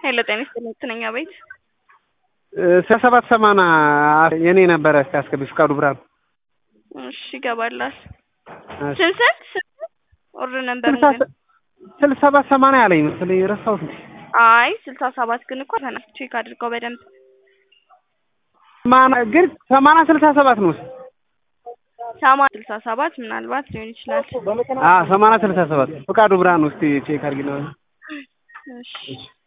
ኃይለ ጤና ይስጥልኝ ትነኛ ቤት ስለ ሰባት ሰማንያ የኔ ነበረ እስኪ አስገቢ ፍቃዱ ብርሃኑ እሺ ይገባላል ስንት ስንት ኦርደር ነበር ስልሳ ሰባት ሰማንያ አለኝ መሰለኝ ረሳሁት እንዴ አይ ስልሳ ሰባት ግን እኮ ተና ቼክ አድርገው በደንብ ሰማንያ ግን ሰማንያ ስልሳ ሰባት ነው ሰማንያ ስልሳ ሰባት ምናልባት ሊሆን ይችላል አዎ ሰማንያ ስልሳ ሰባት ፍቃዱ ብርሃኑ እስኪ ቼክ አድርጊና እሺ